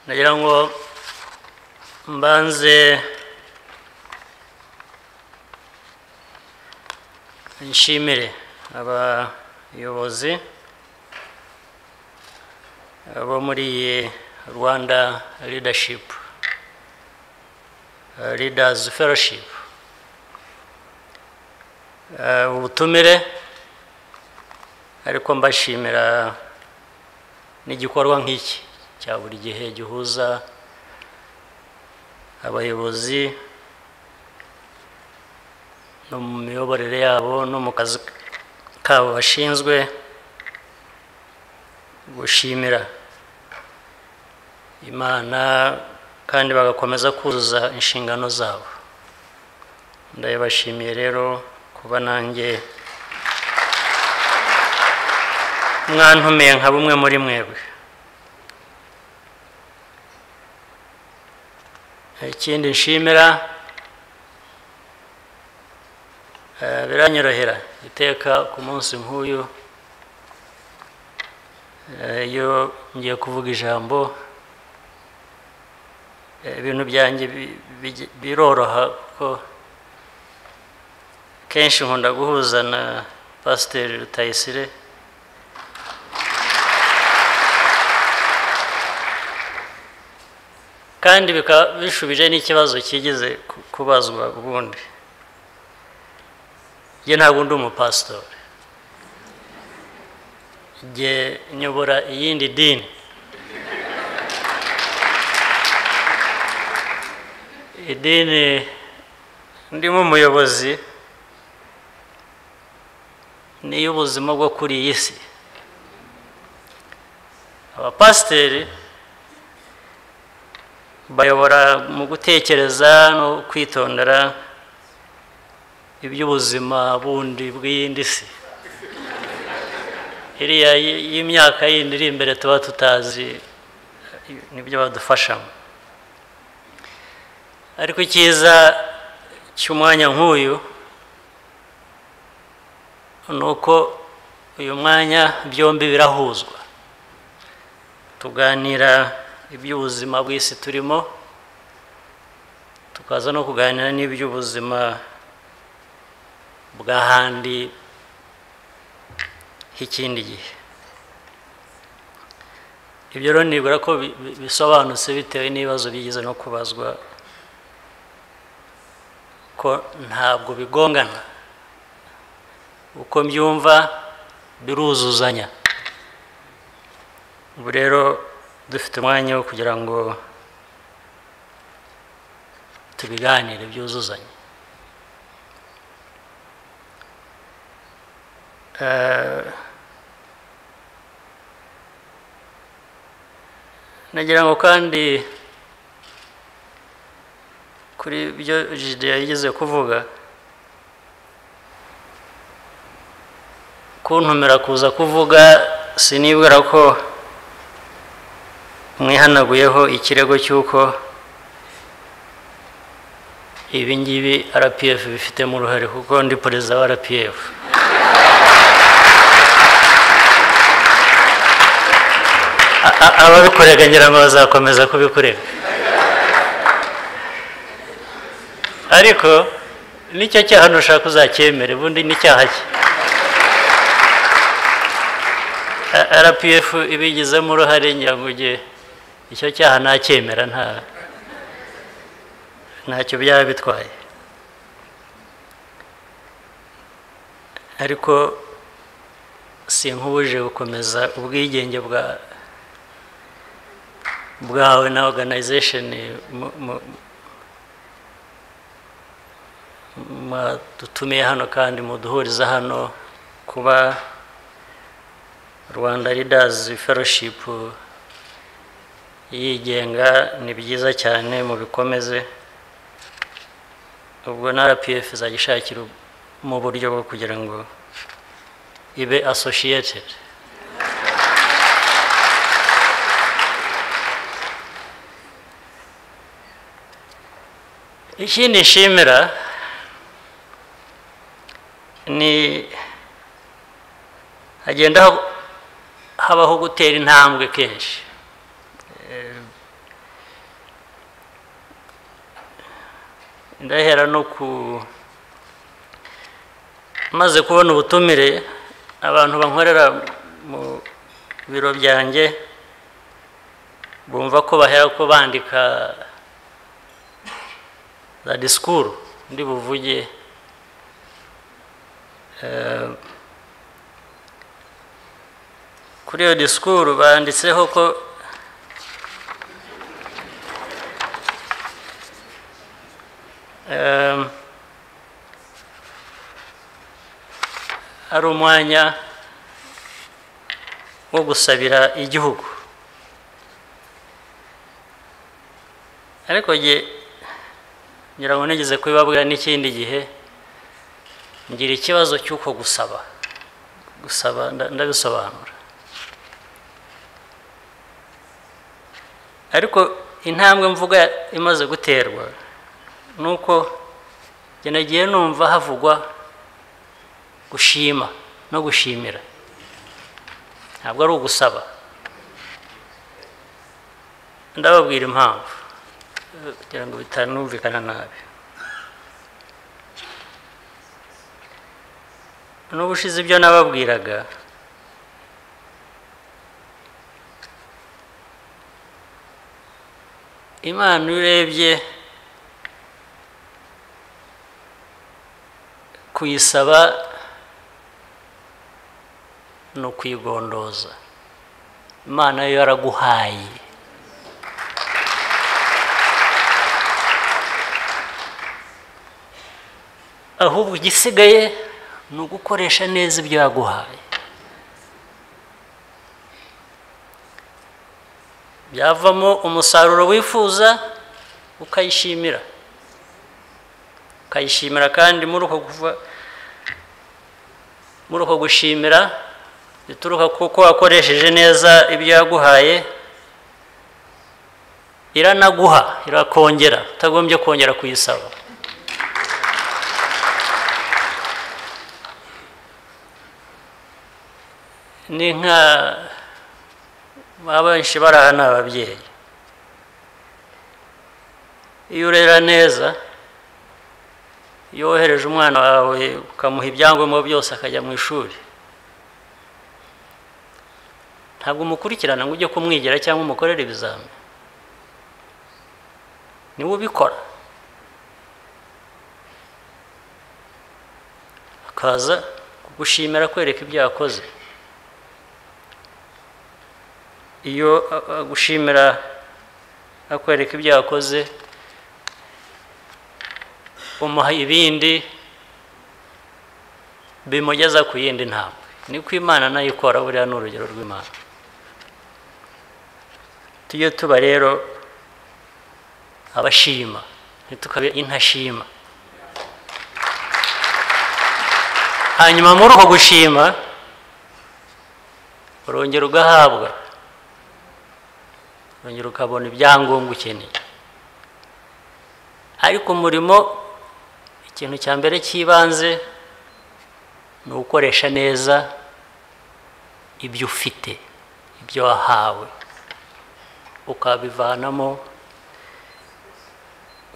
nagira ngo mbanze nshimire abayobozi bo muri iyi rwanda leadership eh, leaders fellowship Eh, ubutumire ariko mbashimira n'igikorwa nk'iki cya buri gihe gihuza abayobozi no mu miyoborere yabo no mu kazi kabo bashinzwe gushimira imana kandi bagakomeza kuzuza inshingano zabo ndabibashimiye rero kuba nanjye mwantumiye nka bumwe muri mwebwe ikindi nshimira eh, biranyorohera iteka ku munsi nk'uyu eh, iyo ngiye kuvuga ijambo eh, ibintu byanjye bi- bi- biroroha kuko kenshi nkunda guhuza na pasiteri rutayisire kandi bikaba bishubije n'ikibazo kigeze ku- kubazwa ubundi njye ntabwo ndi umupasitori njye nyobora iyindi dini idini ndimo umuyobozi ni iy'ubuzima bwo kuri iyi si abapasiteri bayobora mu gutekereza no kwitondera iby'ubuzima bundi bw'iyindi si iriya y- y'imyaka yindi iri imbere tuba tutazi nibyo badufashamo ariko icyiza cy'umwanya nk'uyu ni uko uyu mwanya byombi birahuzwa tuganira iby'ubuzima bw'isi turimo tukaza no kuganira n'iby'ubuzima bw'ahandi h'ikindi gihe ibyo rero nibwira ko bi- bi- bisobanutse bitewe n'ibibazo bigeze no kubazwa ko ntabwo bigongana uko mbyumva biruzuzanya ubu rero dufite umwanya wo kugira ngo tubiganire byuzuzanye Eh, nagira ngo kandi kuri byo jide yigeze kuvuga kuntumira kuza kuvuga sinibwira ko mwihanaguyeho ikirego cy'uko ibi ngibi rpf bifitemo uruhare kuko ndi perezida wa rpf A- a- ababikorega ngira ngo bazakomeza kubikorega ariko nicyo cyaha ntushaka uzacyemere ubundi ni icyaha cye A- rpf ibigizemo uruhare ngira ngo ujye icyo cyaha nacyemera nta ntacyo byaba bitwaye ariko sinkubuje gukomeza ubwigenge bwa bwawe na organization mu- mu- mwadutumiye hano kandi muduhuriza hano kuba rwanda leaders fellowship yigenga ni byiza cyane mubikomeze ubwo na rpf izajya ishakira mu buryo bwo kugira ngo ibe associated ikindi nshimira ni hagenda hab- habaho gutera intambwe kenshi Eh, ndahera no ku maze kubona ubutumire abantu bankorera mu biro byanjye bumva ko bahera ko bandika za disikuru ndi buvuge Eh, kuri iyo disikuru banditseho ko Em, ari umwanya wo gusabira igihugu ariko jye ngira ngo nigeze kubibabwira n'ikindi gihe ngira ikibazo cy'uko gusaba gusaba nda- ndabisobanura ariko intambwe mvuga imaze guterwa ni uko njye nagiye numva havugwa gushima no gushimira ntabwo ari ugusaba ndababwira impamvu eh, kugira ngo bitanumvikana nabi n'ubushize ibyo nababwiraga imana iyo urebye kuyisaba ni ukuyigondoza imana yo yaraguhaye ahubwo igisigaye ni ugukoresha neza ibyo yaguhaye byavamo umusaruro wifuza ukayishimira ukayishimira kandi muri uko kuva muri uko gushimira bituruka kuko wakoresheje neza ibyo yaguhaye iranaguha irakongera utagombye kongera kuyisaba ni nka abenshi barahana ababyeyi iyo urera neza iyo wohereje umwana wawe ukamuha ibyangombwa byose akajya mu ishuri ntabwo umukurikirana ngo ujye kumwigira cyangwa umukorere ibizami niwe ubikora akaza kugushimira akwereka ibyo yakoze iyo agushimira akwereka ibyo yakoze umuha ibindi bimugeza ku yindi ntambwe niko imana nayo ikora buriya ni urugero rw'imana tujye tuba rero abashima ntitukabe intashima hanyuma muri uko gushima urongera ugahabwa urongera ukabona ibyangombwa ukeneye ariko umurimo ikintu cya mbere cy'ibanze ni ugukoresha neza ibyo ufite ibyo wahawe ukabivanamo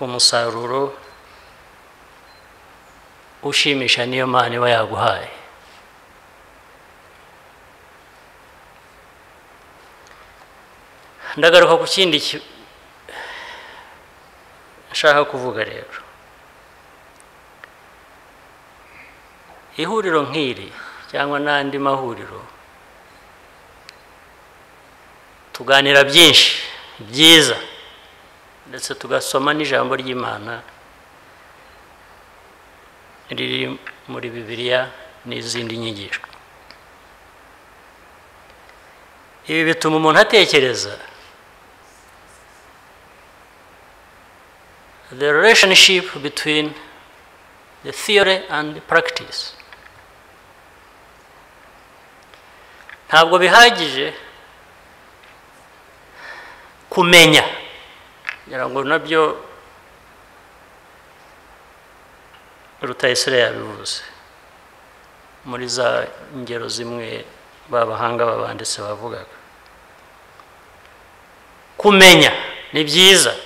umusaruro ushimisha niyo mana iba yaguhaye ndagaruka ku kindi ki- nshaka kuvuga rero ihuriro nk'iri cyangwa n'andi mahuriro tuganira byinshi byiza ndetse tugasoma n'ijambo ry'imana riri muri bibiliya n'izindi nyigisho ibi bituma umuntu atekereza the relationship between the theory and the practice ntabwo bihagije kumenya ngira ngo nabyo rutayisire yabivuze muri za ngero zimwe b'abahanga babanditse bavugaga kumenya ni byiza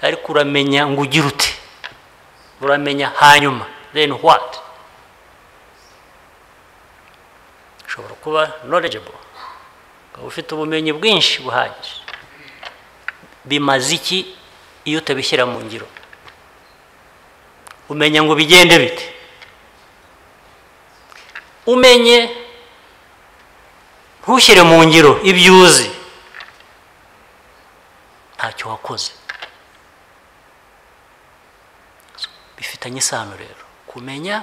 ariko uramenya ngo ugire ute uramenya hanyuma then what ushobora kuba knowledgeable ukaba ufite ubumenyi bwinshi buhagije bimaze iki iyo utabishyira mu ngiro umenya ngo bigende bite umenye ntushyire mu ngiro ibyo uzi ntacyo wakoze bifitanye isano rero kumenya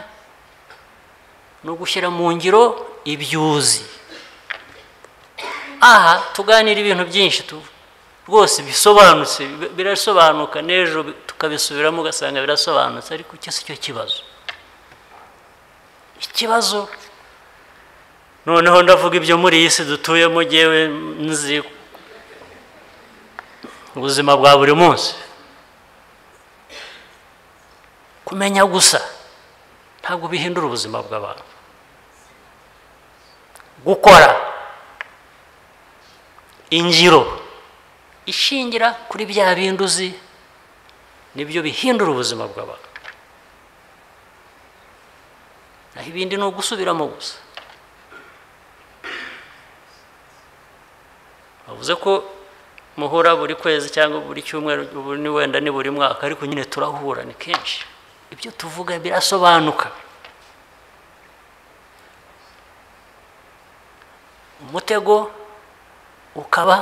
no gushyira mu ngiro ibyo uzi aha tuganira ibintu byinshi tu rwose bisobanutse bi- birasobanuka n'ejo bi- tukabisubiramo ugasanga birasobanutse ariko icyo si cyo kibazo ikibazo noneho ndavuga ibyo muri iyi si dutuyemo ngewe nzi ubuzima bwa buri munsi kumenya gusa ntabwo bihindura ubuzima bw'abantu gukora ingiro ishingira kuri bya bindi uzi nibyo bihindura ubuzima bw'abantu naho ibindi ni ugusubiramo gusa bavuze ko muhura buri kwezi cyangwa buri cyumweru ubu ni wenda ni buri mwaka ariko nyine turahura ni kenshi ibyo tuvuga birasobanuka umutego ukaba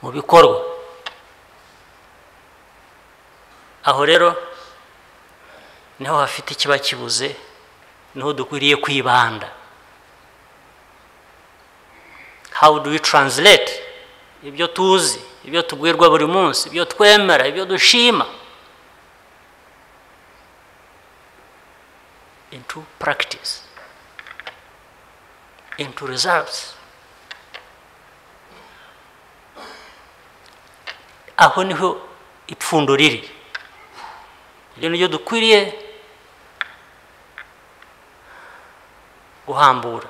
mu bikorwa aho rero niho hafite ikiba kibuze niho dukwiriye kwibanda how do we translate ibyo tuzi ibyo tubwirwa buri munsi ibyo twemera ibyo dushima into practice into results aho niho ipfundo riri ibyo nibyo dukwiriye guhambura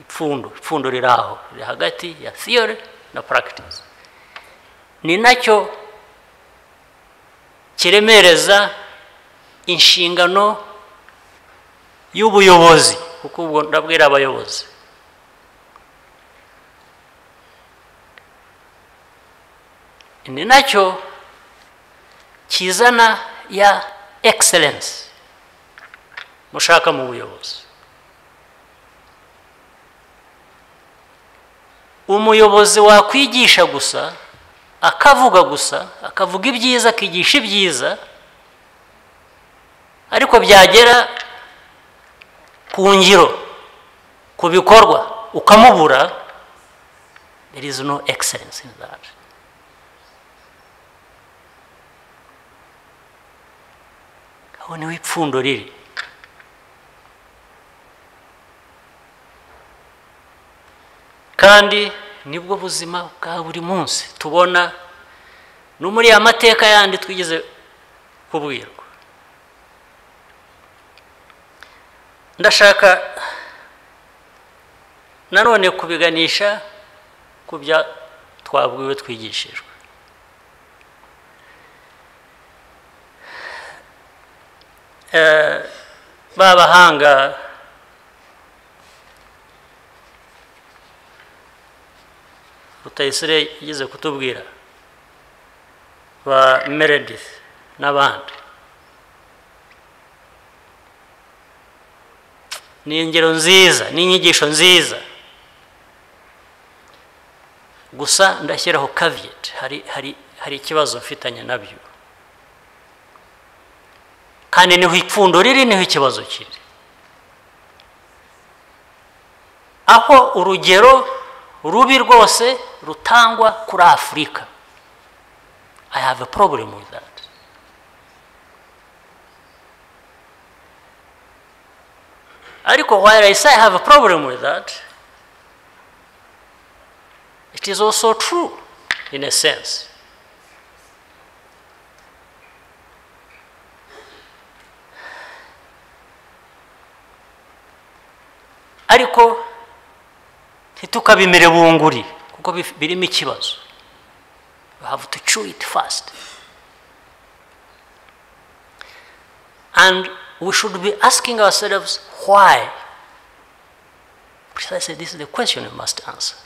ipfundo ipfundo riri aho riri hagati ya theory na practice ni nacyo kiremereza inshingano y'ubuyobozi kuko ubwo ndabwira abayobozi ni nacyo kizana ya excellence mushaka mu buyobozi umuyobozi wakwigisha gusa akavuga gusa akavuga ibyiza akigisha ibyiza ariko byagera ku ngiro ku bikorwa ukamubura there is no excellence in that aho niho ipfundo riri kandi nibwo buzima bwa buri munsi tubona no muri ya mateka yandi twigeze kubwirwa ndashaka nanone kubiganisha ku bya twabwiwe twigishijwe Eh, ba bahanga rutayisire yigeze kutubwira ba meredith n'abandi ni ingero nziza ni inyigisho nziza gusa ndashyiraho caveat hari hari hari ikibazo mfitanye nabyo kandi niho ipfundo riri niho ikibazo kiri aho urugero rubi rwose rutangwa kuri afurika i have a problem with that ariko while i say i have a problem with that it is also true in a sense ariko ntitukabimere bunguri kuko bif- birimo ikibazo you have to chew it fast and we should be asking ourselves why precisely this is the question we must answer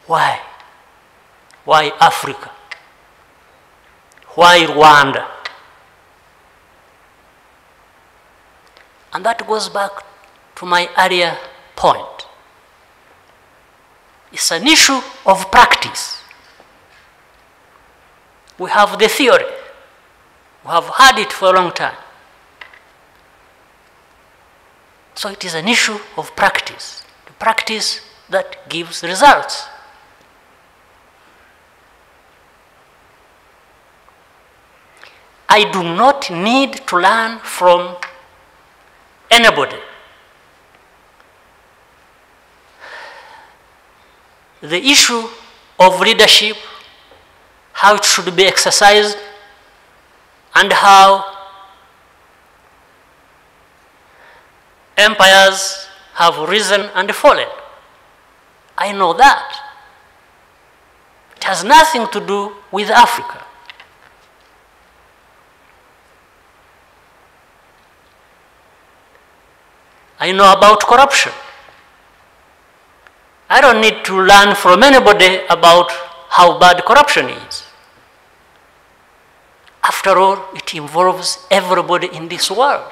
why why africa why rwanda and that goes back to my earlier point it's an issue of practice we have the theory we have had it for a long time so it is an issue of practice the practice that gives results I do not need to learn from anybody. The issue of leadership, how it should be exercised, and how empires have risen and fallen. I know that. It has nothing to do with Africa. I know about corruption. I don't need to learn from anybody about how bad corruption is. After all, it involves everybody in this world.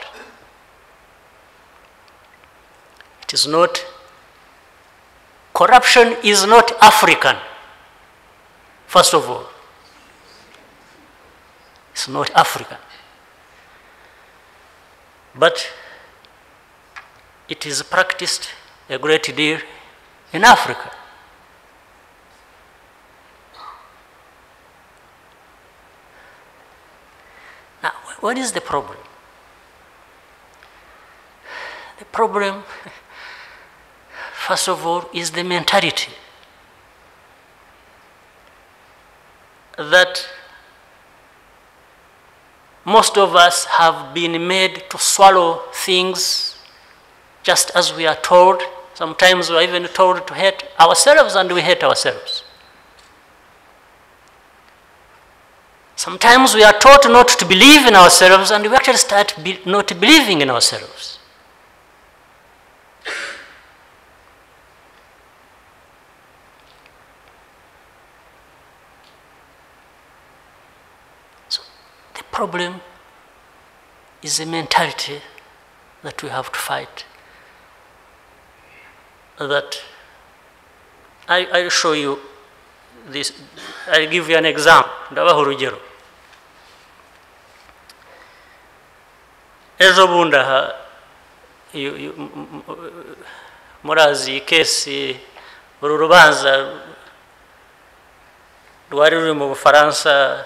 It is not, corruption is not African, first of all. It's not African. But it is practiced a great deal in Africa. Now, what is the problem? The problem, first of all, is the mentality that most of us have been made to swallow things just as we are told. Sometimes we are even told to hate ourselves and we hate ourselves. Sometimes we are taught not to believe in ourselves and we actually start be- not believing in ourselves. So the problem is a mentality that we have to fight that I, I'll show you this. I'll give you an example. Ndabaha urugero. Ejo bundi aha you- you- m- m- murazi iyi kesi uru rubanza rwari ruri mu bufaransa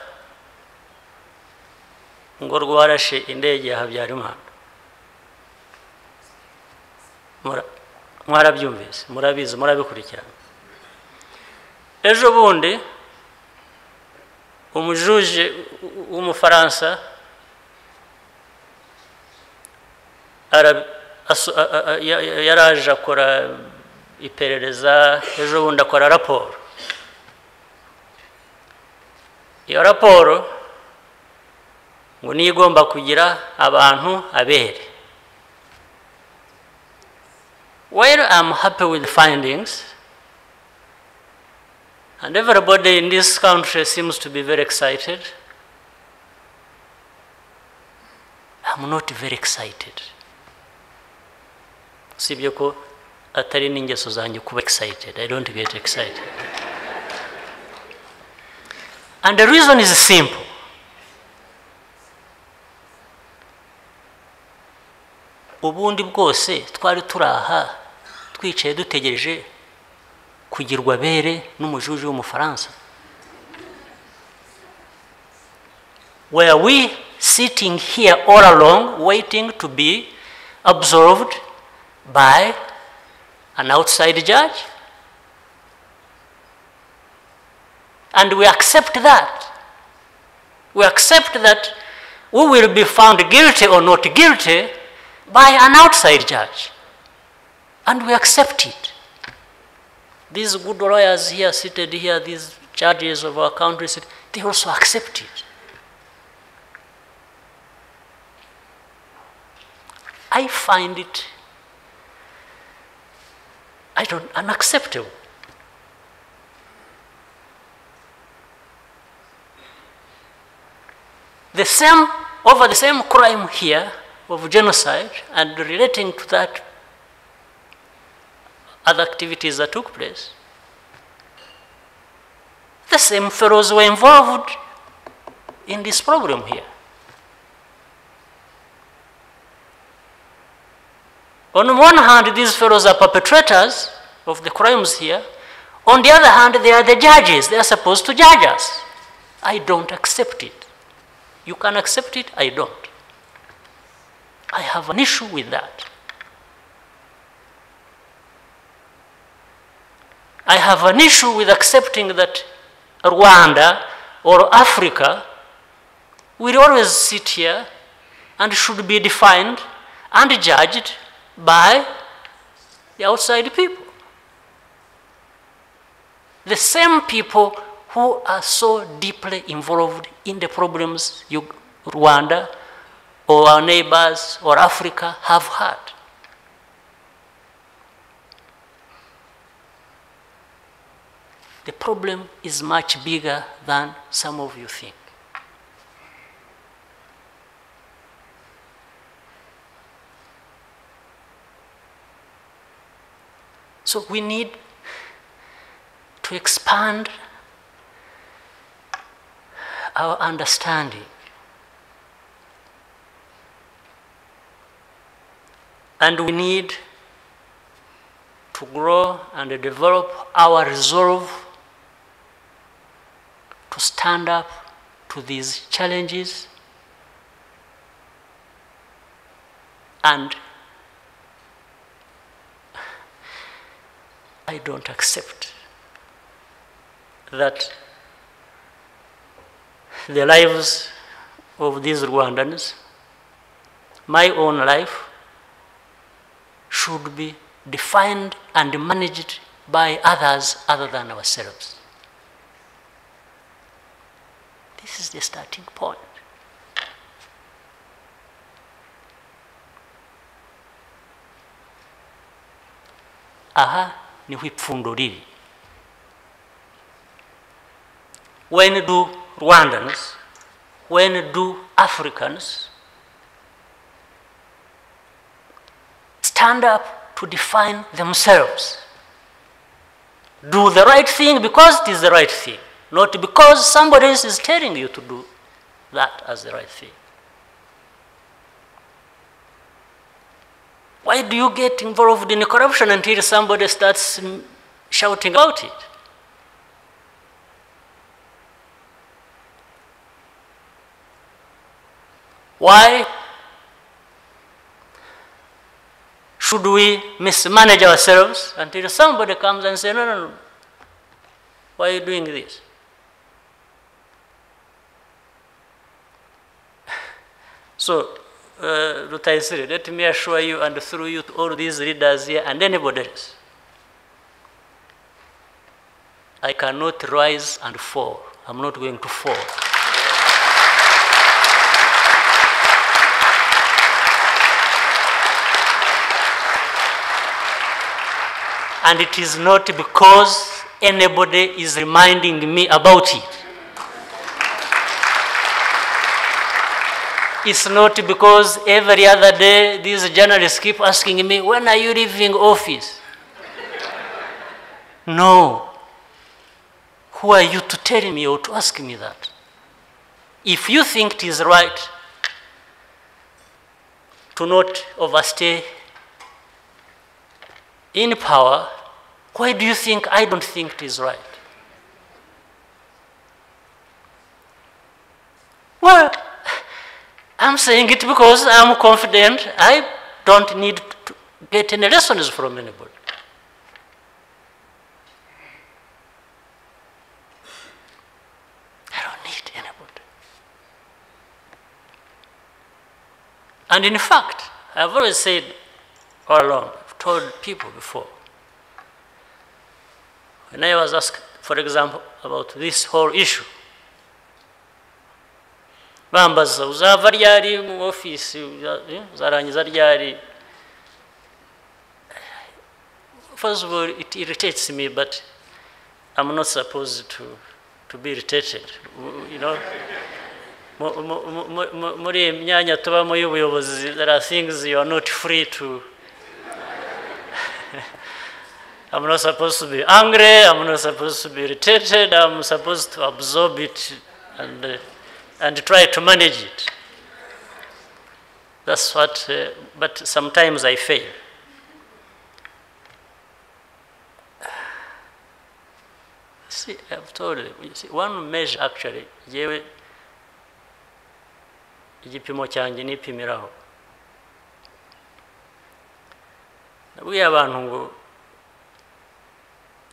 ngo rwarashe indege ya habyarimana Mura- mwarabyumvise murabizi murabikurikirana ejo bundi umujuje w'umufaransa ara- aso- a- a- a- ya- ya- yaraje akora iperereza ejo bundi akora raporo iyo raporo ngo niyo igomba kugira abantu abere While I'm happy with the findings, and everybody in this country seems to be very excited, I'm not very excited. Sibyo ko atari n'ingeso zanjye kuba excited. I don't get excited. and the reason is simple. ubundi bwose twari turi aha twicaye dutegereje kugirwa abere n'umujuju w'umufaransa were we sitting here all along waiting to be observed by an outside judge and we accept that we accept that we will be found guilty or not guilty by an outside judge. And we accept it. These good lawyers here seated here, these judges of our country, sit- they also accept it. I find it I don't unacceptable. The same over the same crime here of genocide and relating to that other activities that took place. The same fellows were involved in this problem here. On one hand, these fellows are perpetrators of the crimes here. On the other hand, they are the judges. They are supposed to judge us. I don't accept it. You can accept it, I don't. I have an issue with that. I have an issue with accepting that Rwanda or Africa will always sit here and should be defined and judged by the outside people. The same people who are so deeply involved in the problems you, Rwanda or our neighbors or Africa have had. The problem is much bigger than some of you think. So we need to expand our understanding. And we need to grow and develop our resolve to stand up to these challenges and I don't accept that the lives of these Rwandans, my own life, should be defined and managed by others other than ourselves. This is the starting point. Aha, niho ipfundo riri when do rwandans when do africans stand up to define themselves do the right thing because it is the right thing not because somebody else is telling you to do that as the right thing Why do you get involved in corruption until somebody starts mm, shouting about it? Why should we mismanage ourselves until somebody comes and says, no, no, no, why are you doing this? So, uh, Rutaisiri, let me assure you and through you to all these readers here and anybody else. I cannot rise and fall. I'm not going to fall. And it is not because anybody is reminding me about it. It's not because every other day these journalists keep asking me, when are you leaving office? no. Who are you to tell me or to ask me that? If you think it is right to not overstay in power, why do you think I don't think it is right? Well, I'm saying it because I'm confident I don't need to get any lessons from anybody. I don't need anybody. And in fact, I've always said all along, I've told people before, When I was asked, for example, about this whole issue, bambaza uzava ryari mu ofisi uza- eh, uzarangiza ryari first of all it irritates me but i'm not supposed to, to be irritated you know mu- mu- mu- mu- mu- muri iyi myanya tubamo y'ubuyobozi there are things you are not free to I'm not supposed to be angry, I'm not supposed to be irritated, I'm supposed to absorb it and, uh, and try to manage it. That's what, uh, but sometimes I fail. See, I've told you, you see, one measure actually, yewe, igipimo cyanjye nipimiraho. Nabwiye abantu ngo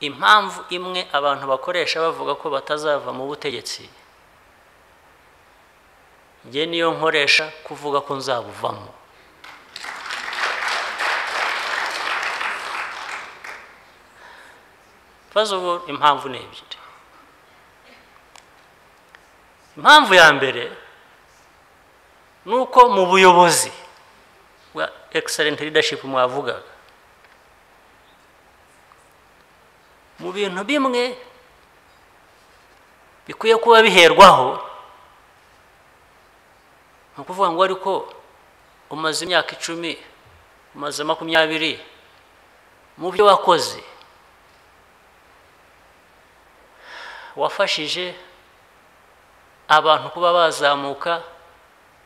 impamvu imwe abantu bakoresha bavuga ko batazava mu butegetsi njye niyo nkoresha kuvuga ko nzabuvamo First of all, impamvu ni ebyiri impamvu ya mbere ni uko mu buyobozi bwa excellent leadership mwavugaga mu bintu bimwe bikwiye kuba biherwaho ni ukuvuga ngo ariko umaze imyaka icumi umaze makumyabiri mu byo wakoze wafashije abantu kuba bazamuka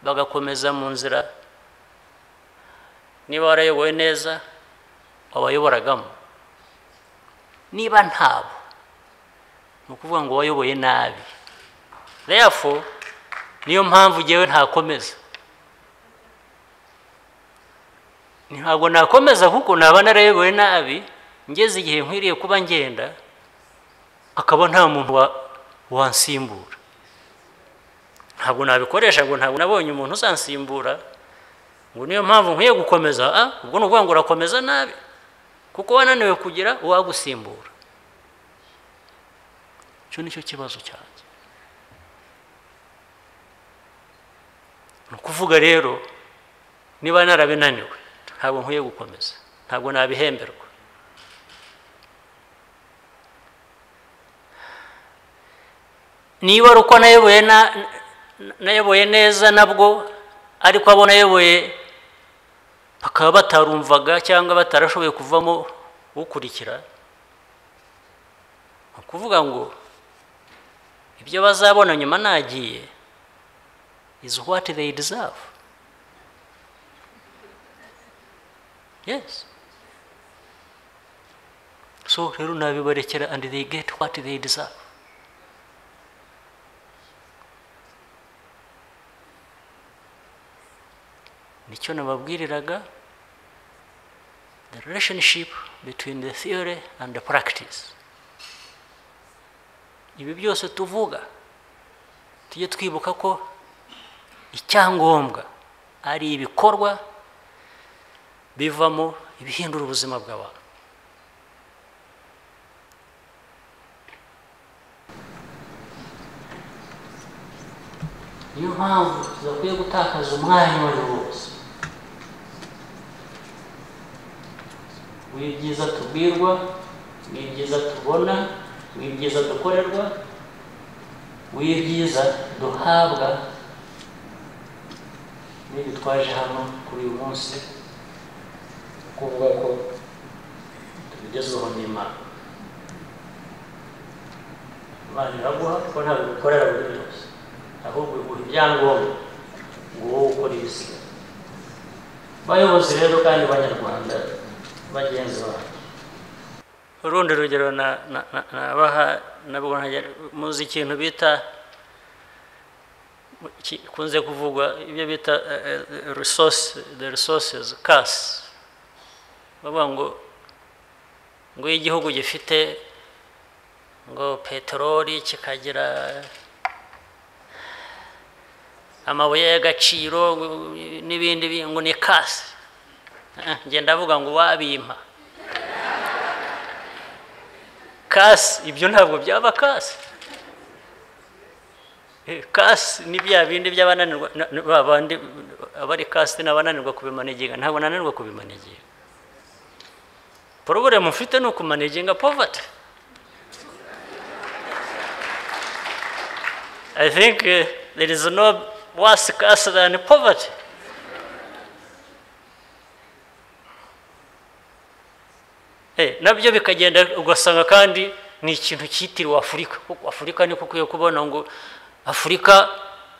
bagakomeza mu nzira niba warayoboye neza wabayoboragamo niba ntabo ni ukuvuga ngo wayoboye nabi therefore niyo mpamvu ngewe ntakomeza ntabwo nakomeza kuko naba narayoboye nabi ngeze igihe nkwiriye kuba ngenda akaba nta muntu wa- wansimbura ntabwo nabikoresha ngo ntabwo nabonye umuntu uzansimbura ngo niyo mpamvu nkwiye gukomeza ah, ubwo ni ukuvuga ngo urakomeza nabi kuko wananiwe kugira uwagusimbura icyo ni cyo kibazo cyanjye ni ukuvuga rero niba narabinaniwe ntabwo nkwiye gukomeza ntabwo nabihemberwa niba ari uko nayoboye na- na- nayoboye neza nabwo ariko abo nayoboye bakaba batarumvaga cyangwa batarashoboye kuvamo ukurikira ni ukuvuga ngo ibyo bazabona nyuma nagiye is what they deserve yes so rero nabibarekera and they get what they deserve nicyo nababwiriraga the relationship between the theory and the practice ibi byose tuvuga tujye twibuka ko icyangombwa ari ibikorwa bivamo ibihindura ubuzima bw'abantu niyo mpamvu tudakwiye gutakaza umwanya uwo ari wo wose w'ibyiza tubwirwa w'ibyiza tubona w'ibyiza dukorerwa w'ibyiza duhabwa n'ibi twaje hano kuri uyu munsi kuvuga ko tubigezweho n'imana imana iraguha kuko ntabwo igukorera buri byose ahubwo iguha ibyangombwa ngo wowe ukore ibisigaye bayobozi rero kandi b'abanyarwanda bagenzi banjye urundi rugero na- na- na- nabaha nabwo ntajya- muzi ikintu bita ki- kunze kuvugwa ibyo bita eh, eh, resource the resources curse bavuga ngo ngo iyo igihugu gifite ngo peteroli kikagira amabuye y'agaciro n'ibindi bi- ngo ni kasi ngenda avuga ngo wabimpa kasi ibyo ntabwo byaba kasi Eh, kasi ni bya bindi by'abananirwa na- na- ba bandi abari kasi n'abananirwa kubimaniginga ntabwo nananirwa kubimaniginga porobulemu mfite ni ukumaniginga povati I think uh, there is no worse curse than poverty. Eh, nabyo bikagenda ugasanga kandi ni ikintu cyitiriwe afurika kuko afurika niko ukwiye kubona ngo afurika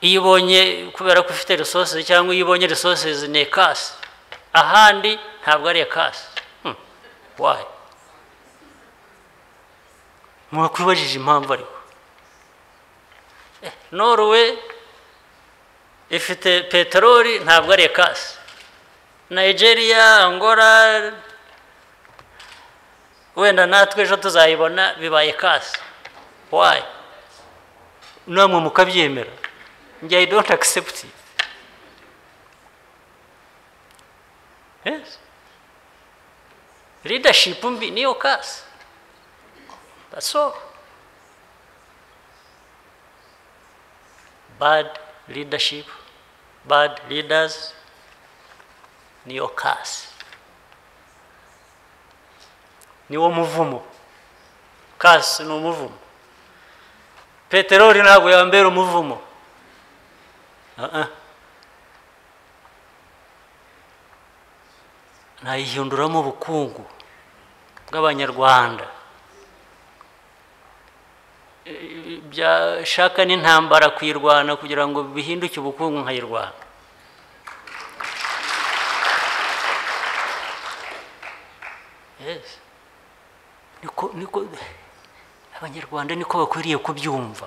iyo ibonye kubera ko ufite resources cyangwa iyo ibonye resources ni ekasi ahandi ntabwo ari ekasi hmm. why mwakwibajije impamvu ariko Norway ifite peteroli ntabwo ari ekasi nigeria angola wenda natwe ejo tuzayibona bibaye ekasi wayi namwe mukabyemera njye i don't accept it yes leadership mbi niyo kasi that's all bad leadership, bad leaders niyo kasi niwo muvumo kasi ni umuvumo peteroli ntabwo yambera umuvumo Ah-ah. nayihinduramo ubukungu bw'abanyarwanda byashaka n'intambara kuyirwana kugira ngo bihinduke ubukungu nkayirwana Yes. niko niko abanyarwanda niko bakwiriye kubyumva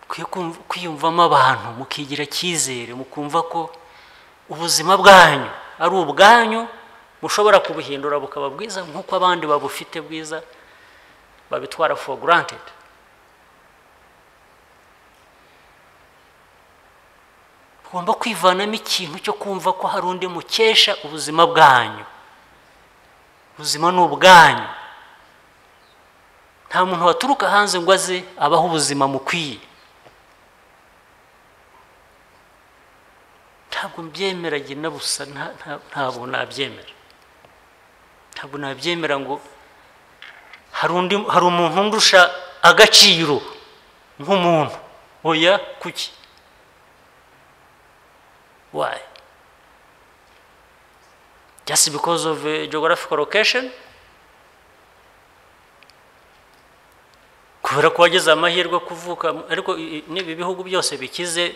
Mukwiye kumva- kwiyumvamo abantu mukigira icyizere mukumva ko ubuzima bwanyu ari ubwanyu mushobora kubuhindura bukaba bwiza nk'uko abandi babufite bwiza babitwara for granted tugomba kwivanamo ikintu cyo kumva ko hari undi mukesha ubuzima bwanyu ubuzima ni ubwanyu nta muntu waturuka hanze ngo aze abaho ubuzima mukwiye ntabwo mbyemera njye na busa nta- nta- ntabwo nabyemera ntabwo nabyemera ngo hari undi hari umuntu ndusha agaciro nk'umuntu oya kuki Why? Just because of uh, geographical location? kubera ko wagize amahirwe kuvuka mu- ariko i- i- n'ibi bihugu byose bikize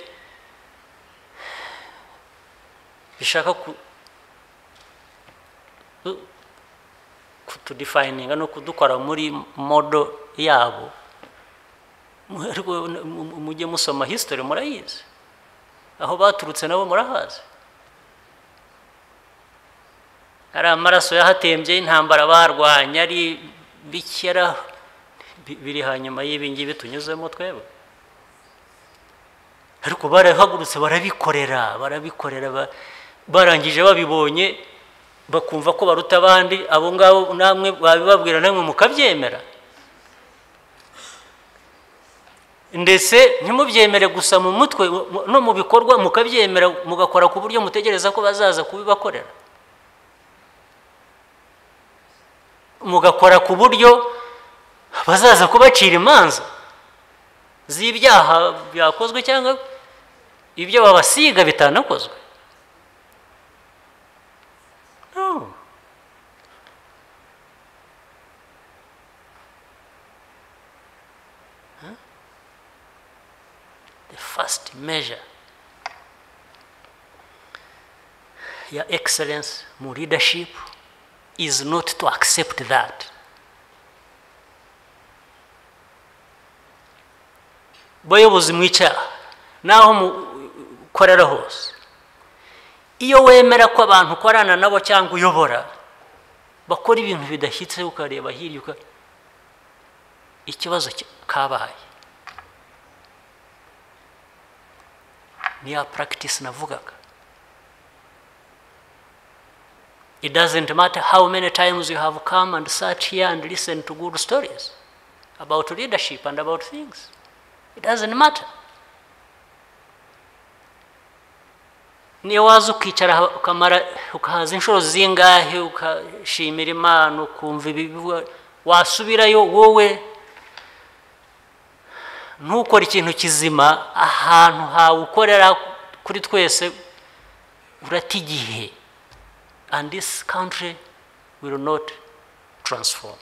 bishaka ku ku- kutudefininga no kudukora muri modo yabo Mu- ariko n- mu- mu- mujye musoma history murayizi aho baturutse nabo murahazi ari amaraso yahatembye y'intambara barwanya ari bikera bi- biri hanyuma y'ibi ngibi tunyuzemo twebwe ariko barahagurutse barabikorera barabikorera ba- barangije babibonye bakumva ko baruta abandi abo ngabo namwe babibabwira namwe mukabyemera ndetse ntimubyemere gusa mu mutwe mu- no mu bikorwa mukabyemera mugakora ku buryo mutegereza ko bazaza kubibakorera mugakora ku buryo bazaza kubacira imanza z'ibyaha byakozwe cyangwa ibyo babasiga bitanakozwe no. the first measure your excellence mu leadership is not to accept that bayobozi mu icyaha naho mukorera hose iyo wemera ko abantu ukorana nabo cyangwa uyobora bakora ibintu bidashyitse ukareba hirya uka ikibazo ki- kabaye ni ya practice navugaga It doesn't matter how many times you have come and sat here and listened to good stories about leadership and about things. It doesn't matter. niyo waza ukicara ukamara ukahaza inshuro zingahe ukashimira imana ukumva ibivugwa wasubirayo wowe ntukore ikintu kizima ahantu hawe ukorera kuri twese urata igihe and this country will not transform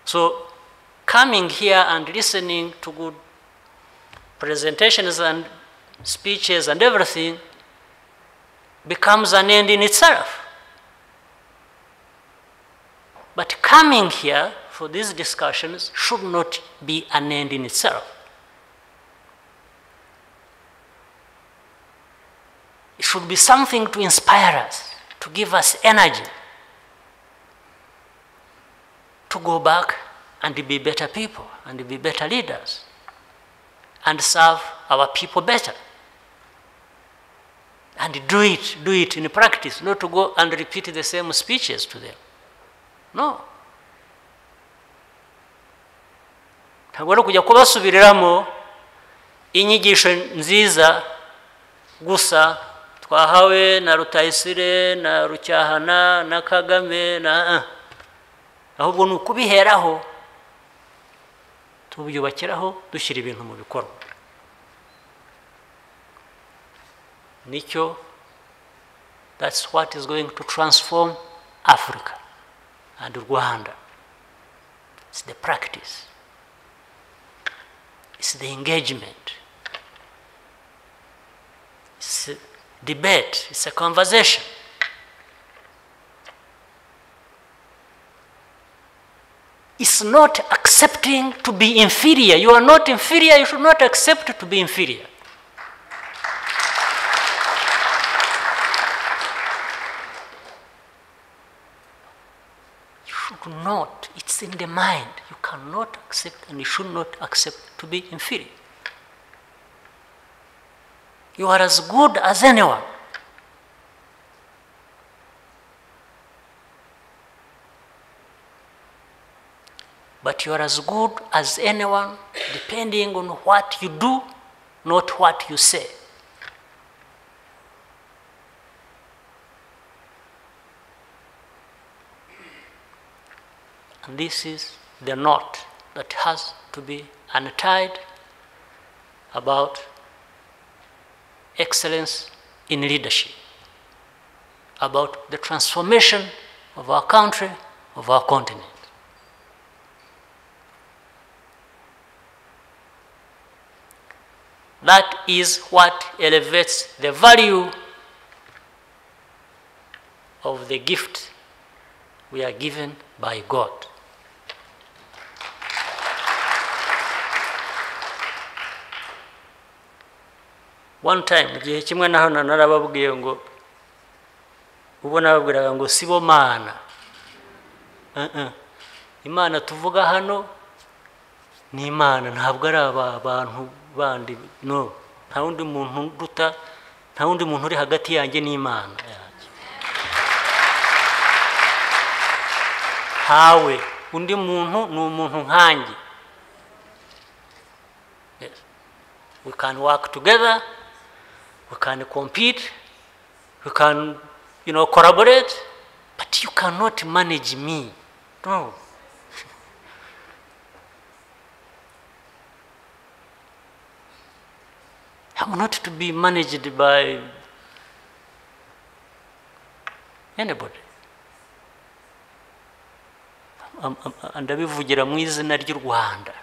so coming here and listening to good presentations and speeches and everything becomes an end in itself. But coming here for these discussions should not be an end in itself. It should be something to inspire us, to give us energy, to go back and be better people and be better leaders and serve our people better. And do it, do it in practice, not to go and repeat the same speeches to them. No. ntabwo ari ukujya kubasubiriramo inyigisho nziza gusa twahawe na rutayisire na rucyahana na kagame na ahubwo ni ukubiheraho tubyubakiraho dushyira ibintu mu bikorwa nicyo that's what is going to transform africa and rwanda it's the practice it's the engagement it's a debate it's a conversation is not accepting to be inferior. You are not inferior, you should not accept to be inferior. You should not, it's in the mind. You cannot accept and you should not accept to be inferior. You are as good as anyone. but you are as good as anyone depending on what you do, not what you say. And this is the knot that has to be untied about excellence in leadership, about the transformation of our country, of our continent. That is what elevates the value of the gift we are given by God. One time, igihe kimwe naho narababwiye ngo ubu nababwiraga ngo sibo mana imana tuvuga hano ni imana ntabwo ari aba bantu bandi no nta wundi muntu duta nta wundi muntu uri hagati yanjye n'imana yanjye ntawe undi muntu ni umuntu nkanjye we can work together we can compete we can you know collaborate but you cannot manage me no I'm not to be managed by anybody. ndabivugira mu izina ry'u rwanda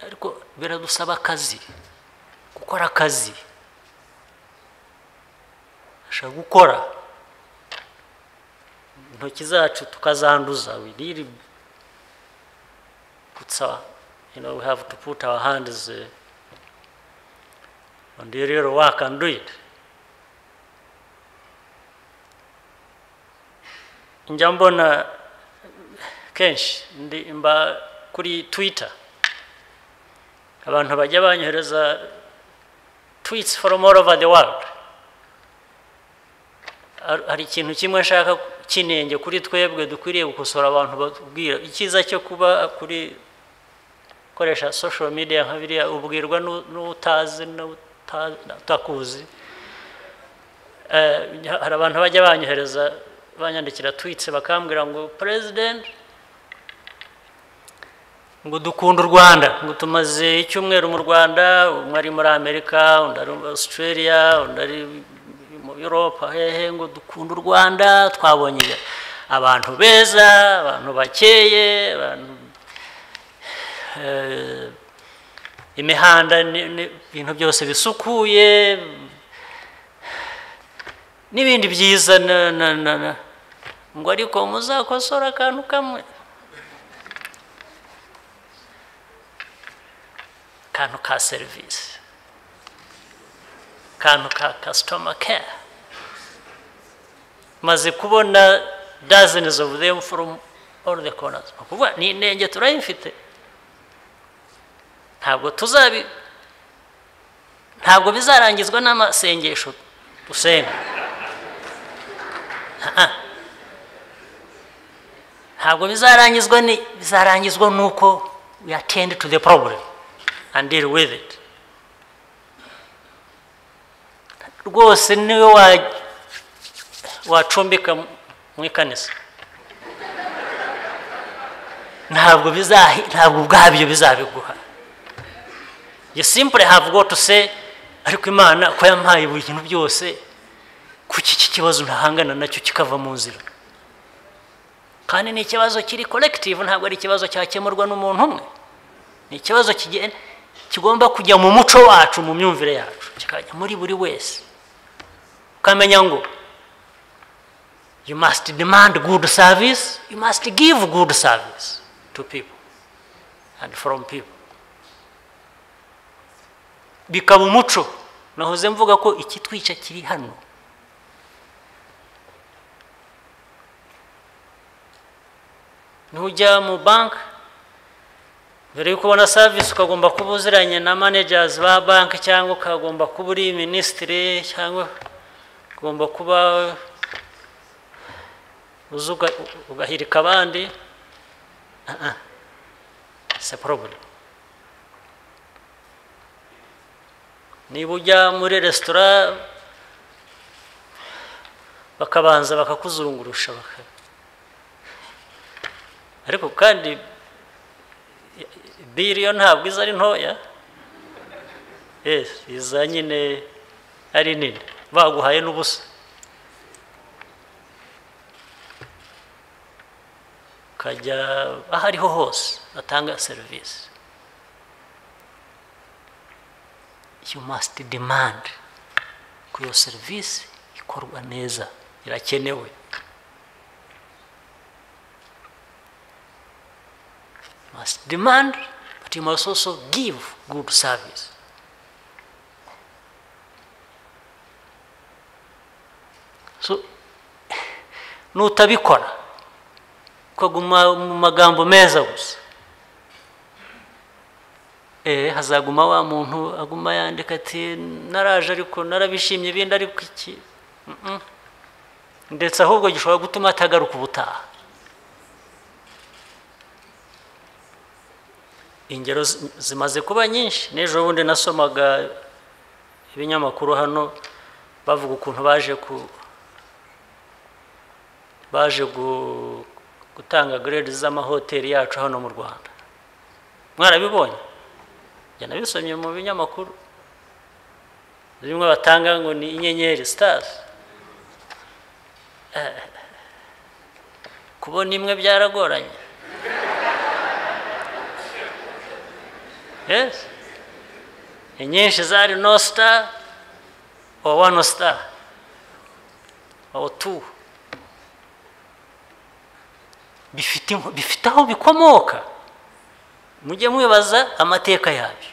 ariko biradusaba akazi gukora akazi ashaka gukora intoki zacu tukazanduza we really puts our, you know we have to put our hands uh, on the real work and do it njya mbona kenshi ndi mba kuri twitter abantu bajya banyohereza tweets from all over the world Har- hari ikintu kimwe nshaka cy'inenge kuri twebwe dukwiriye gukosora abantu batubwira icyiza cyo kuba kuri gukoresha social media nka biriya ubwirwa n'u- n'utazi n'uta- n'utakuzi Eh, hari abantu bajya banyohereza banyandikira twitse bakambwira ngo president ngo dukunda u rwanda ngo tumaze icyumweru mu rwanda umwe ari muri amerika undi ari muri australia undi ari mu europa hehe ngo dukunda u rwanda twabonye abantu beza abantu bakeye abantu eh, imihanda ni- ni- ibintu byose bisukuye n'ibindi byiza na- na- na- na- ngo ariko muzakosora akantu kamwe kantu ka serivisi kantu ka customer care maze kubona dozens of them from all the corners Ni ukuvuga ni inenge turayifite ntabwo tuzabi ntabwo bizarangizwa n'amasengesho dusenga Ah-ah. ntabwo bizarangizwa ni bizarangizwa nuko we attend to the problem and deal with it rwose niwe wa- wacumbika mu- mu ikanisa ntabwo bizahi ntabwo ubwabyo bizabiguha you simply have got to say ariko imana ko yampaye buri kintu byose kuki iki kibazo ntahangana nacyo kikava mu nzira kandi ni ikibazo kiri collective ntabwo ari ikibazo cyakemurwa n'umuntu umwe ni ikibazo kigen- kigomba kujya mu muco wacu mu myumvire yacu kikajya muri buri wese ukamenya ngo you must demand good service you must give good service to people and from people bikaba umuco nahoze mvuga ko ikitwica kiri hano nujya mu banki mbere yuko ubona serivisi ukagomba kuba uziranye na managers ba banki cyangwa ukagomba kuba uri minisitiri cyangwa ugomba kuba uzi uga- ugahirika abandi Ah, ah. It's a problem. niba ujya muri resitora bakabanza bakakuzungurusha baka ariko kandi biri yo ntabwo iza ari ntoya yes iza nyine ari nini baguhaye n'ubusa ukajya aho ariho hose batanga serivisi you must demand ko iyo serivisi ikorwa neza irakenewe You must demand but you must also give good service so nutabikora ukaguma mu magambo meza gusa Eh, hazaguma wa muntu aguma yandika ati naraje ariko narabishimye ibindi ariko iki Mm-mm. ndetse ahubwo gishobora gutuma atagaruka ubutaha ingero zi- zimaze kuba nyinshi n'ejo bundi nasomaga ibinyamakuru hano bavuga ukuntu baje ku baje gu- gutanga grade z'amahoteli yacu hano mu rwanda mwarabibonye njya nabisomye mu binyamakuru zimwe batanga ngo ni inyenyeri stars Eh, kubona imwe byaragoranye yes inyinshi zari no star or one star or two bifite inko- bifite aho bikomoka mujye mwibaza amateka yabyo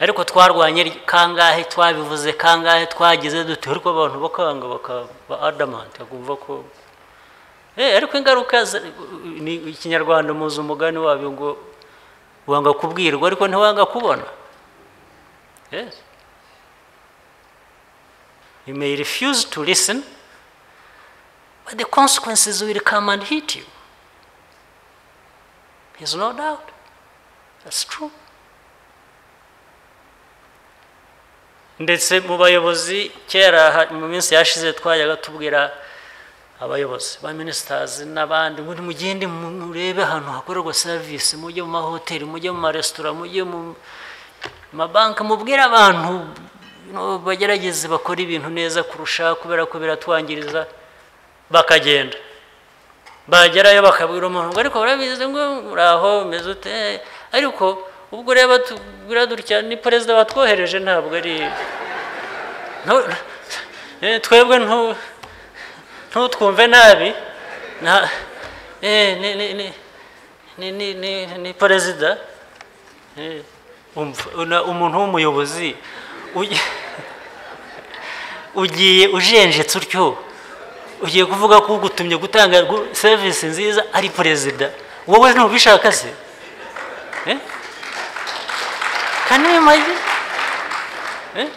ariko twarwanye ry- kangahe twabivuze kangahe twagize dute ariko abantu bakanga bakaba adamant bakumva ko Eh, ariko ingaruka za- ni ikinyarwanda muzi umugani wabyo ngo wanga kubwirwa ariko ntiwanga kubona yes you may refuse to listen but the consequences will come and hit you there's no doubt that's true ndetse mu bayobozi kera ha- mu minsi yashize twajyaga tubwira abayobozi ba minisitazi n'abandi ngo nimugende mu- murebe ahantu hakorerwa serivisi mujye mu mahoteli mujye mu maresitora mujye mu mabanki mubwire abantu you know, bagerageze bakora ibintu neza kurusha kubera ko biratwangiriza bakagenda bagerayo bakabwira umuntu ngo ariko barabizi ngo muraho umeze ute ariko ubwo rero batubwira dutya ni perezida watwohereje ntabwo ari Ntu- eh, twebwe ntu ntutwumve nabi na eh, ni ni ni ni ni ni ni perezida Eh, umva- una- umuntu w'umuyobozi ugi- ugiye ujenjetse utyo ugiye kuvuga ko ugutumye gutanga gu- serivisi nziza ari perezida wowe ntubishaka se Eh? Can you imagine? Eh?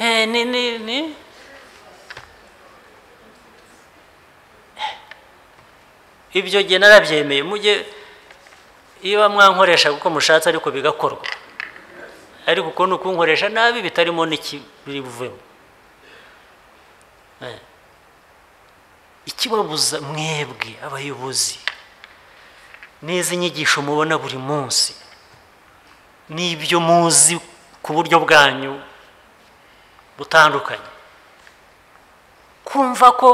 Eh, ni ni ni ibyo jye narabyemeye mujye iyo mwankoresha kuko mushatse ariko bigakorwa ariko uko ni ukunkoresha nabi bitarimo n'ikibiri buvemo Eh. ikibabuza mwebwe abayobozi n'izi nyigisho mubona buri munsi n'ibyo muzi ku buryo bwanyu butandukanye kumva ko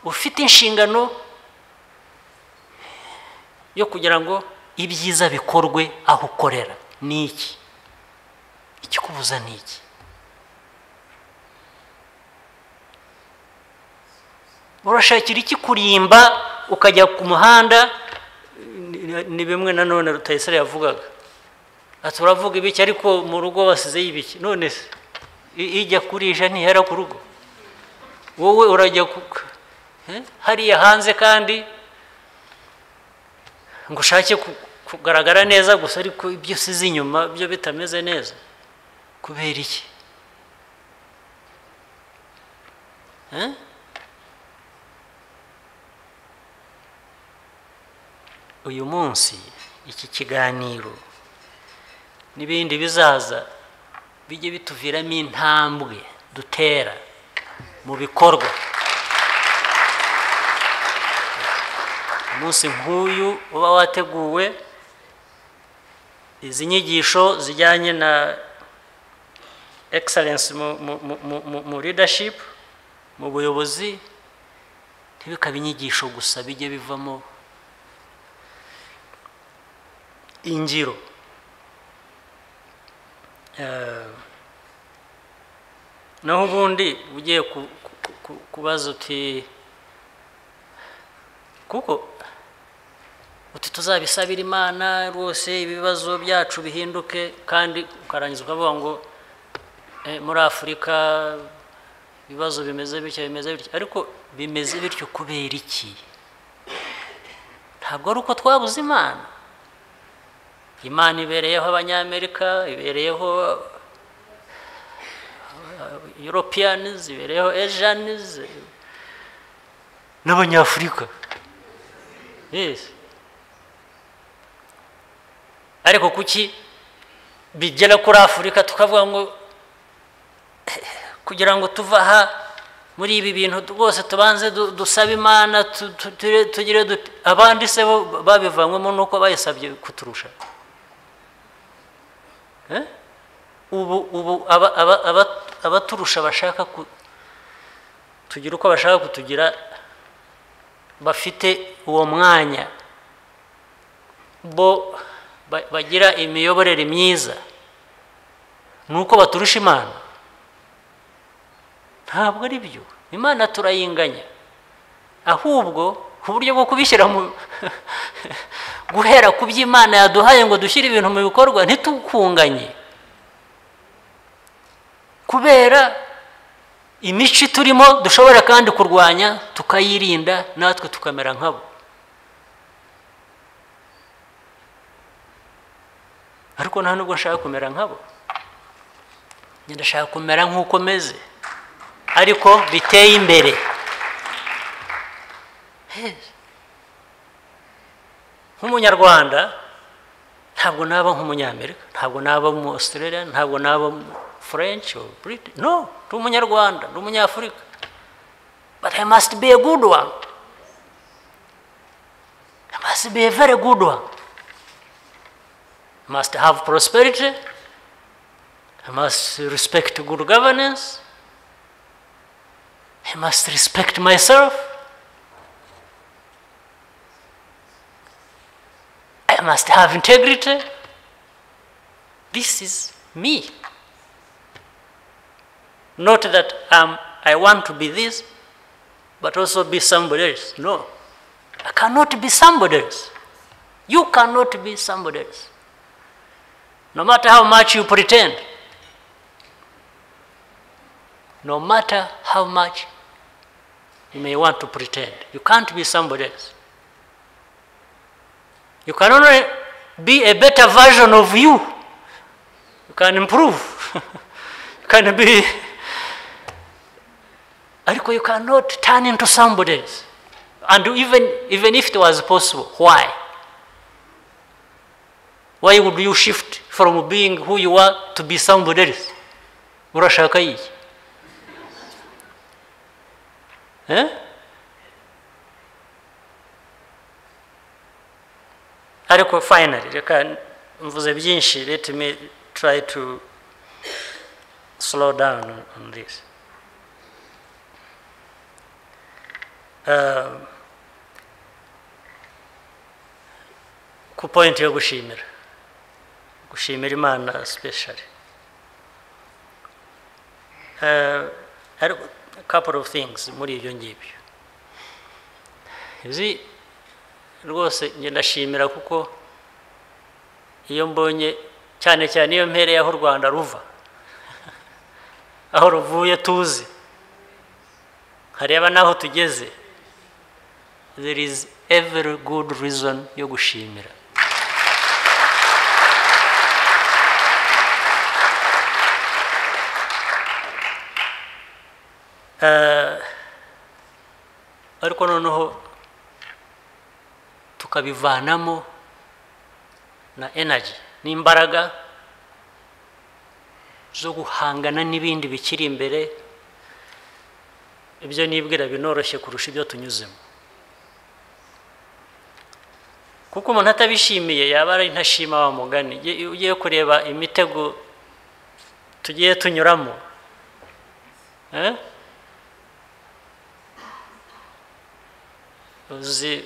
ufite inshingano yo kugira ngo ibyiza bikorwe aho ukorera ni iki ikikubuza ni iki urashakira ikikurimba ukajya ku muhanda ni- ni bimwe nanone rutayisire yavugaga ati uravuga ibiki ariko mu rugo basizeyo ibiki none se i- ijya kurisha ntihera ku rugo wowe urajya ku- eh? hariya hanze kandi ngo ushake ku- kugaragara neza gusa ariko ibyo usize inyuma byo bitameze neza kubera iki Eh? uyu munsi iki kiganiro n'ibindi bizaza bijye bituviramo intambwe dutera mu bikorwa umunsi nk'uyu uba wateguwe izi nyigisho zijyanye na excellence mu, mu, mu- mu, mu, mu leadership mu buyobozi ntibikabe inyigisho gusa bijye bivamo ingiro Eh, naho ubundi ugiye ku- ku- ku- kubaza uti kuko uti tuzabisabira imana rwose ibibazo byacu bihinduke kandi ukarangiza ukavuga ngo "Eh, muri afurika ibibazo bimeze bityo bimeze bityo ariko bimeze bityo kubera iki ntabwo ari uko twabuze imana imana ibereyeho abanyamerika ibereyeho europeans ibereyeho asians n'abanyafurika yes ariko kuki bigera kuri afurika tukavuga ngo kugira ngo tuve aha muri ibi bintu rwose tubanze du- dusabe imana tu- tu- tugire- tugire dute abandi se bo babivanywemo nuko bayisabye kuturusha Eh? ubu ubu aba- aba- aba- abaturusha bashaka ku tugira uko bashaka kutugira bafite uwo mwanya bo ba- bagira imiyoborere myiza ni uko baturusha imana ntabwo ari byo imana turayinganya ahubwo uburyo bwo kubishyira mu guhera ku byo imana yaduhaye ngo dushyire ibintu mu bikorwa ntitukunganye kubera imico turimo dushobora kandi kurwanya tukayirinda natwe tukamera nkabo ariko nta nubwo nshaka kumera nkabo ngenda nshaka kumera nk'uko meze ariko biteye imbere nk'umunyarwanda ntabwo naba nk'umunyamerika ntabwo naba mu australia ntabwo naba mu french or british no ndi umunyarwanda ndi umunyafurika but i must be a good one i must be a very good one I must have prosperity i must respect good governance i must respect myself I must have integrity. This is me. Not that um, I want to be this, but also be somebody else. No. I cannot be somebody else. You cannot be somebody else. No matter how much you pretend, no matter how much you may want to pretend, you can't be somebody else. You can only be a better version of you. You can improve. you can be. Ariko, you cannot turn into somebody else. And even, even if it was possible, why? Why would you shift from being who you are to be somebody else? Urashaka iki? Eh? ariko finally reka mvuze byinshi let me try to slow down on- on this Um, ku point yo gushimira gushimira imana specially Uh, ariko couple of things muri ibyo ngibyo izi rwose njye ndashimira kuko iyo mbonye cyane cyane iyo mpereye aho u rwanda ruva aho ruvuye tuzi hareba n'aho tugeze there is every good reason yo gushimira Eh, ariko noneho tukabivanamo na energy n'imbaraga zo guhangana n'ibindi bikiri imbere ibyo nibwira binoroshye kurusha ibyo tunyuzemo kuko umuntu atabishimiye yaba ari ntashima wa mugani Iyo ugiye kureba imitego tugiye tunyuramo eh? uzi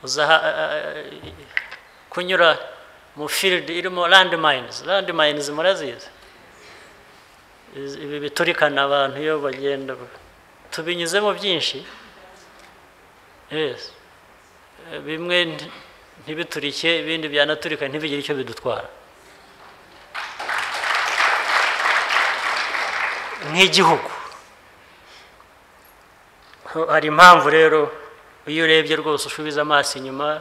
uza aha- a- a- kunyura mu field irimo landmines landmines murazizi Iz- ibi biturikana abantu iyo bagenda tubinyuzemo byinshi yes Eh, bimwe nti- ntibiturike ibindi byanaturika ntibigire icyo bidutwara nk'igihugu Ho- hari impamvu rero iyo urebye rwose usubiza amaso inyuma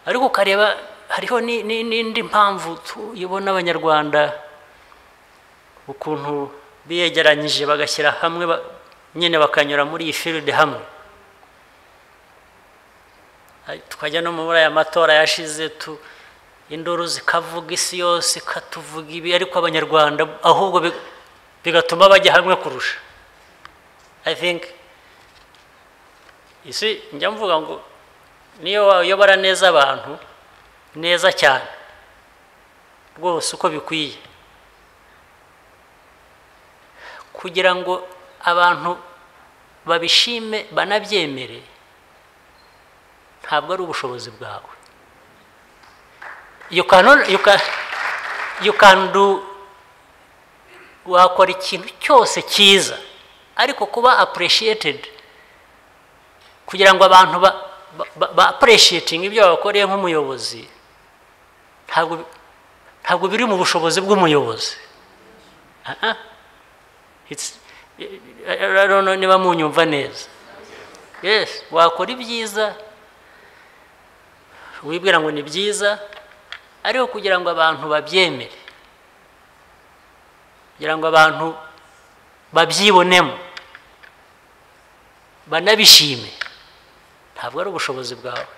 ariko ukareba hariho ni- ni- n'indi mpamvu tu- ibona abanyarwanda ukuntu biyegeranyije bagashyira hamwe ba- nyine bakanyura muri iyi field hamwe Ay- tukajya no muri aya matora yashize tu induru zikavuga isi yose ikatuvuga ibi ariko abanyarwanda ahubwo bi- bigatuma bajya hamwe kurusha i think isi njya mvuga ngo niyo wayobora neza abantu neza cyane rwose uko bikwiye kugira ngo abantu babishime banabyemere ntabwo ari ubushobozi bwawe you cannot- you can- you can do wakora ikintu cyose cyiza ariko kuba appreciated kugira ngo abantu ba, ba, ba appreciating ibyo wakoreye nk'umuyobozi ntabwo ntabwo biri mu bushobozi bw'umuyobozi Aha. It's- I don't know niba munyumva neza yes wakora ibyiza wibwira ngo ni byiza ariko kugira ngo abantu babyemere kugira ngo abantu babyibonemo banabishime ntabwo ari ubushobozi bwawe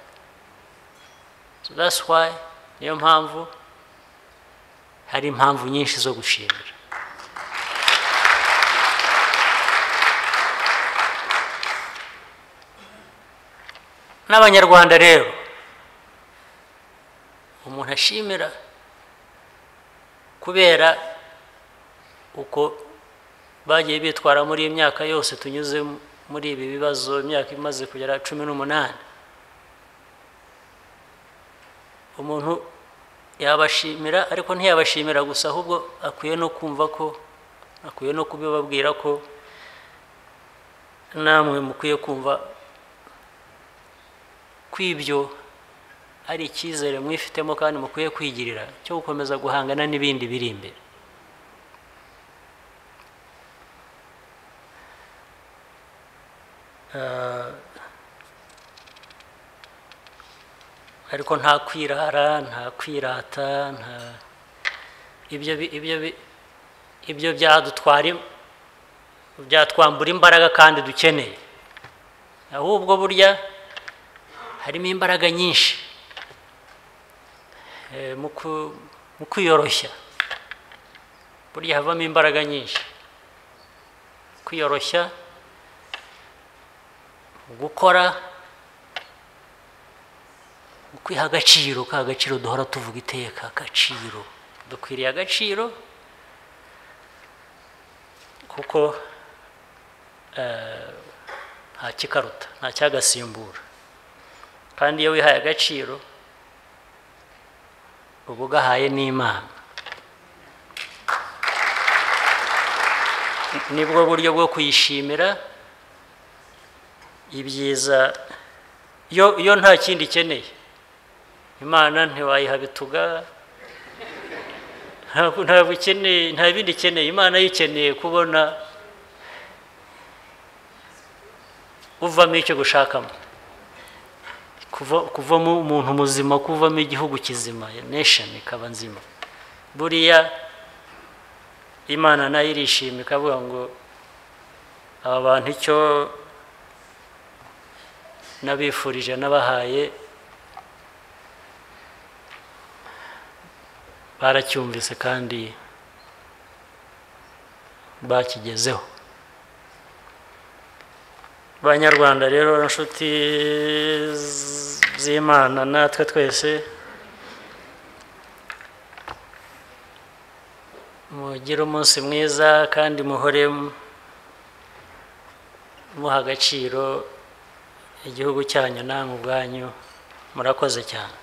so that's why niyo mpamvu hari impamvu nyinshi zo gushimira n'abanyarwanda rero umuntu ashimira kubera uko bagiye bitwara muri iyi myaka yose tunyuze muri ibi bibazo imyaka imaze kugera cumi n'umunani umuntu yabashimira ariko ntiyabashimira gusa ahubwo akwiye no kumva ko akwiye no kubibabwira ko namwe mukwiye kumva ko ibyo ari icyizere mwifitemo kandi mukwiye kwigirira cyo gukomeza guhangana n'ibindi biri imbere Ah, ariko nta kwirara nta kwirata nta ibyo bi- ibyo bi- ibyo byadutwara im- byatwambura imbaraga kandi dukeneye ahubwo burya harimo imbaraga nyinshi Eh, mu ku- mu kwiyoroshya burya havamo imbaraga nyinshi kwiyoroshya gukora kwiha agaciro ka gaciro duhora tuvuga iteka agaciro dukwiriye agaciro kuko eh, nta kikaruta nta cyagasimbura kandi iyo wihaye agaciro uba ugahaye n'imana nibwo buryo bwo kuyishimira ibyiza yo yo nta kindi ikeneye imana ntiwayiha bituga ntabwo ntabwo ikeneye nta bindi ikeneye imana yo ikeneye kubona uvamo icyo gushakamo kuva- kuvamo umuntu muzima kuvamo igihugu kizima nation ikaba nzima buriya imana nayo irishima ikavuga ngo aba bantu icyo nabifurije nabahaye baracyumvise kandi bakigezeho abanyarwanda rero inshuti z- z'imana natwe twese mugire umunsi mwiza kandi muhore mu- muha agaciro igihugu cyanyu namwe ubwanyu murakoze cyane